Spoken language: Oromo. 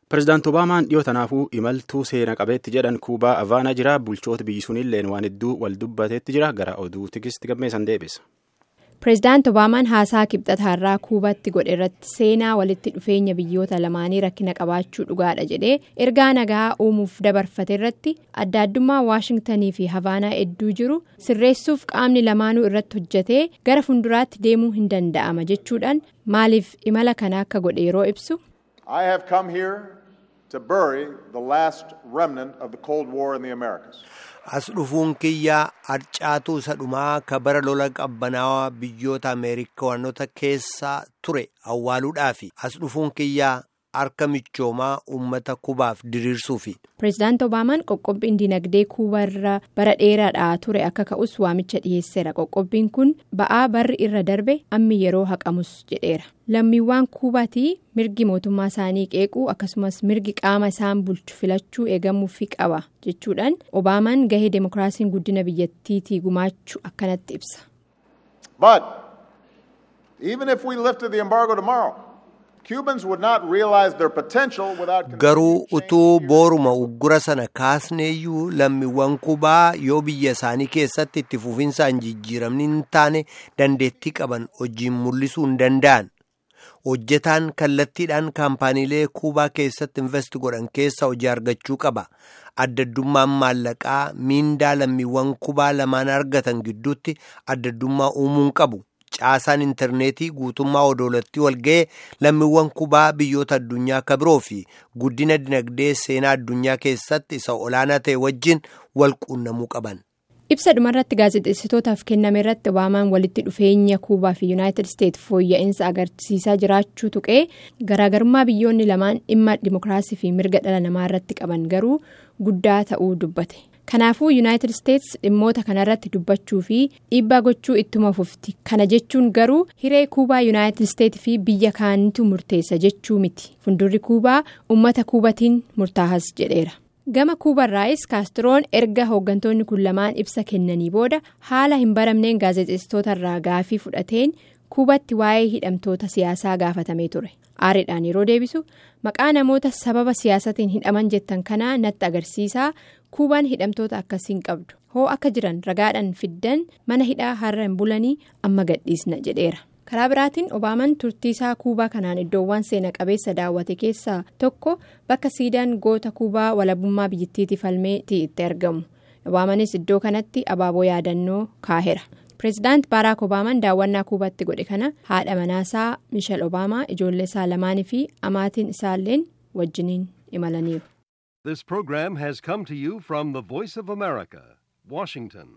Pireezidaanti Obaamaan dhiyoo tanaafuu imaltuu seena qabeetti jedhan Kuubaa Avaanaa jira. Bulchoota biyyi sunilleen waan hedduu wal dubbateetti jira. Gara oduu tikisti gammeessan deebisa. Pireezidaanti Obaamaan haasaa kibxataarraa Kuubaatti godhe irratti seenaa walitti dhufeenya biyyoota lamaanii rakkina qabaachuu dhugaadha jedhee ergaa nagaa uumuuf dabarfate irratti adda addummaa Waashingtanii fi Havaanaa hedduu jiru sirreessuuf qaamni lamaanuu irratti hojjetee gara fuulduraatti deemuu hin danda'ama jechuudhaan maaliif imala kana akka godhe yeroo ibsu. I have come here to bury the last remnant of the Cold War in the Americas. As dhufuun kiyyaa harcaatuu isa dhumaa ka bara lola qabbanaawaa biyyoota Ameerikaanota keessaa ture awwaaluudhaafi as dhufuun kiyyaa harka michoomaa uummata kubaaf diriirsuufi. Pireezidaanti Obaamaan qoqqobbiin dinagdee kuubaa irra bara dheeraadhaa ture akka ka'us waamicha dhiyeesseera. Qoqqobbiin kun ba'aa barri irra darbe ammi yeroo haqamus jedheera. Lammiiwwan kuubaatii mirgi mootummaa isaanii qeequu akkasumas mirgi qaama isaan bulchu filachuu eegamuufi qaba jechuudhaan Obaamaan gahee demokiraasiin guddina biyyattiitii gumaachuu akkanatti ibsa. But even if we lifted the embargo tomorrow, Cubans would not realize their potential without. Garuu utuu booruma uggura sana kaasneeyyuu lammiiwwan kubaa yoo biyya isaanii keessatti itti fufinsaan jijjiiramni hin taane dandeettii qaban hojiin mul'isuu hin danda'an. hojjetaan kallattiidhaan kaampaaniilee kuubaa keessatti invest godhan keessa hojii argachuu qaba addaddummaan maallaqaa miindaa lammiiwwan kubaa lamaan argatan gidduutti addaddummaa uumuun qabu caasaan intarneetii guutummaa odoolattii walga'ee lammiiwwan kubaa biyyoota addunyaa akka biroo fi guddina dinagdee seenaa addunyaa keessatti isa olaanaa ta'e wajjin wal quunnamuu qaban. ibsa dhumarratti gaazexeessitootaaf kenname irratti obaamaan walitti dhufeenya kuubaa fi yuunaayitid isteetsi fooyya'insa agarsiisaa jiraachuu tuqee garaagarummaa biyyoonni lamaan dhimma dimokiraasii fi mirga dhala namaa irratti qaban garuu guddaa ta'uu dubbate kanaafuu yuunaayitid isteetsi dhimmoota kanarratti dubbachuu fi dhiibbaa gochuu ittuma fufti kana jechuun garuu hiree kuubaa yuunaayitid isteetsi fi biyya kaanitu murteessa jechuu miti fuuldurri kuubaa uummata kuubatiin murtaahas jedheera. gama kuubarraayis kaastroon erga hooggantoonni kun lamaan ibsa kennanii booda haala hin baramneen gaazexeessitootarraa gaafii fudhateen kuubatti waa'ee hidhamtoota siyaasaa gaafatamee ture aariidhaan yeroo deebisu maqaa namoota sababa siyaasatiin hidhaman jettan kanaa natti agarsiisaa kuubaan hidhamtoota akkasiin qabdu hoo akka jiran ragaadhaan fiddan mana hidhaa har'a hin bulanii amma gadhiisna jedheera. karaa biraatiin obaamaan turtii isaa kuubaa kanaan iddoowwan seena qabeessa daawwate keessaa tokko bakka siidaan goota kuubaa walabummaa biyyattiitiif falmeetii itti argamu obaamaanis iddoo kanatti abaaboo yaadannoo kaaheera pireezidaanti baaraak obaamaan daawwannaa kuubaatti godhe kana haadha manaasaa mishal obaamaa ijoollee isaa lamaanii fi amaatiin isaalleen wajjiniin imalaniiru. This program has come to you from the Voice of America, Washington.